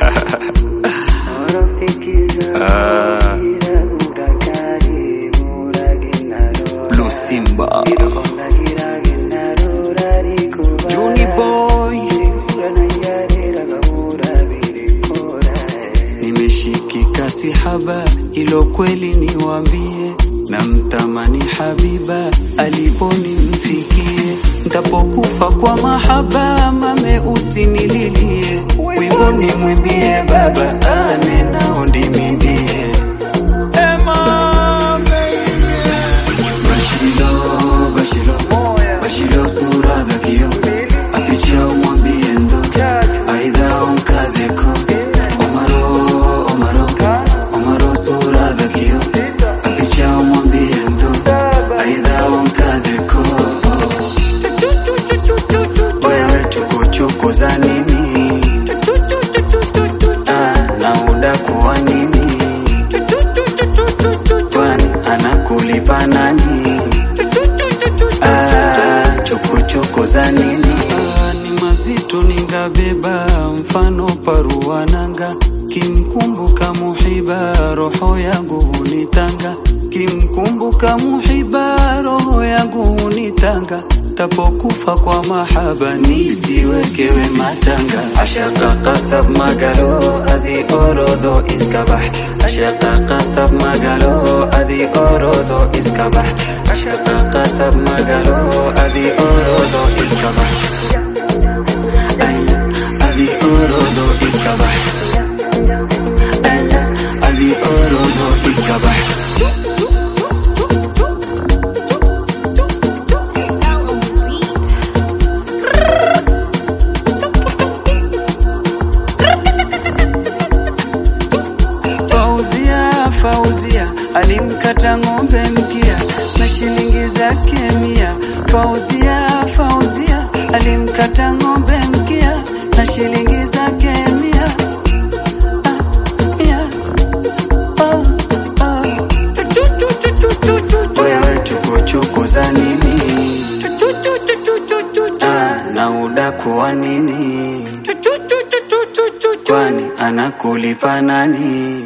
Ah, Blue Simba Juni Boy Nimeshikika sihaba, ilo kweli niwambie, na mtamani Habiba aliponimfikie, ntapokufa kwa mahaba, mame usinililie, wimbo nimwimbie baba, ane nao ndimimbie Bashilo, Bashilo, Bashilo sura dhakio, apicha umwambie ndo, aidha unkadheko Omaro, Omaro, Omaro sura dhakio, apicha umwambie ndo, aidha unkadheko Wewe chukuchuku za nini? Ah, na udaku wa nini? Kwani anakulipa nani? Ah, chukuchuku za nini? Ah, ni mazito ningabeba, mfano paruananga, kimkumbuka muhiba, roho yangu hunitanga, kimkumbuka muhiba, roho yangu hunitanga, tapokufa kwa mahaba, nisiwekewe matanga. Ashaka kasab magalo, adi orodo iskabah, ashaka kasab magalo, adi orodo iskabah, ashaka kasab magalo, adi orodo iskabah. Ay, adi orodo iskabah. Ay, adi orodo iskabah. Fauzia, Fauzia alimkata ng'ombe mkia na shilingi zake mia. Fauzia, Fauzia alimkata ng'ombe mkia na shilingi zake mia. Ah, mia. Oh, oh. Wewe chukuchuku za nini? Ah, na udaku wa nini? Kwani anakulipa nani?